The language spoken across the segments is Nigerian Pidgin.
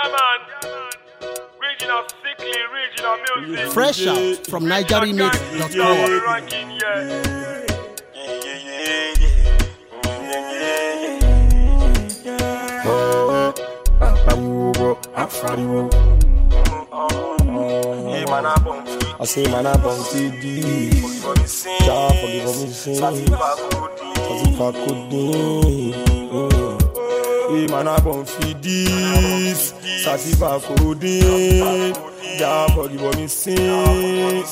Yeah, man. Regional sickly, regional music. Fresh out from NigerRemix.com. Ranking, yeah. I say man I bum TD Ja forgive me sin Satisfa kodin Hey man I bum feed this Satisfa kodin Ja forgive me sin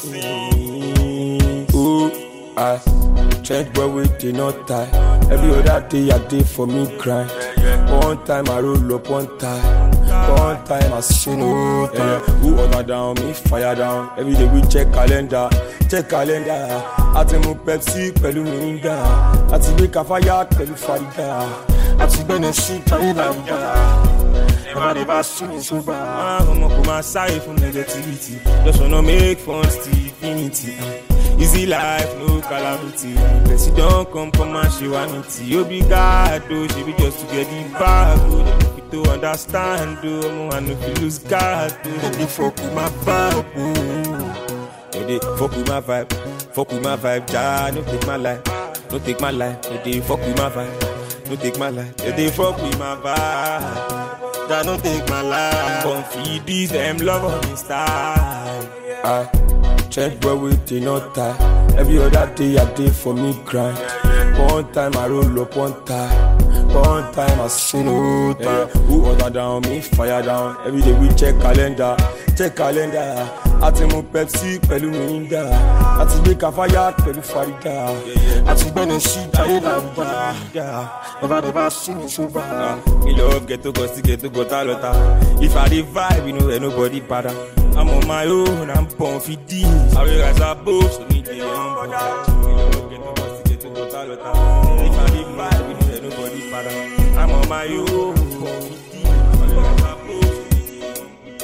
Oh I Change boy with the not tie Every other day I day for me grind One time I roll up one time One time I say no time Who order down, me fire down Every day we check calendar Check calendar Àti mu Pepsi pẹ̀lú Mirinda Àti gbé Kafaya pẹ̀lú Farida Àti gbẹ́nẹ̀ sí Tayilanda Never never see me sober Ọmọ kò máa sáré fún negativity Just wanna make fun till infinity ah. Easy life, no calamity Person don come come and ṣe wá ní tí Obrigado, ṣe be just to get the bag o Dem no fit to understand o Ọmọ wa no fit lose guard o Dem dey fuck with my vibe o Dem dey fuck with my vibe Fuck with my vibe, ja, no take my life No take my life, dem dey fuck with my vibe No take my life, dem dey fuck with my vibe Ja, no take my life Come feed these dem love on me style I Check boy with the not tie. Every other day I day for me grind. One time I roll up one time. One time I say no time. Who order down, me fire down. Every day we check calendar, check calendar. Àti mu Pepsi pẹ̀lú Mirinda. Àti gbé Kafaya pẹ̀lú Farida. Àti gbẹ́nẹ̀ sí Tayilanda. Never never see me sober. Me love ghetto cause ghetto got a lot of. If I dey vibe, you know ain't nobody bother. I'm on my own, I'm born for this. I will rise above, so need the young Me love ghetto cause ghetto got a lot of. If I dey vibe, you know ain't nobody bother. I'm on my own, born for this. I will rise above, so need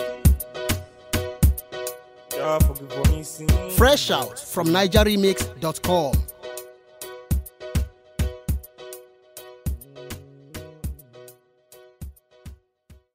the young Yeah, forgive for me sin. Fresh out from NigerRemix.com.